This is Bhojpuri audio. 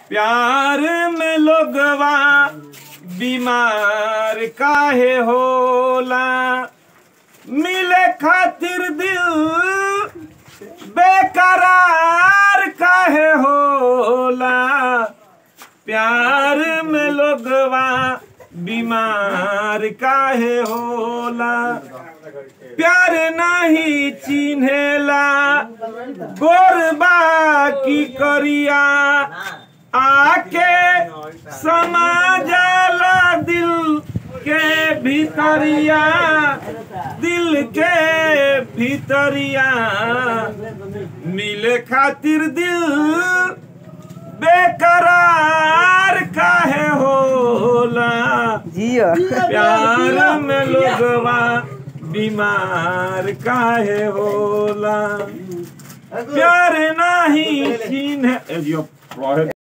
प्यार में लोगवा बीमार काहे होला मिले खातिर दिल बेकरार काहे होला प्यार में लोगवा बीमार काहे होला प्यार नहीं चिन्हेला गोरबा की करिया आके समा जाला दिल के भीतरिया दिल के भीतरिया मिले खातिर दिल बेकरार काहे होला जियो प्यार में लोगवा बीमार काहे होला प्यार नहीं चिन्ह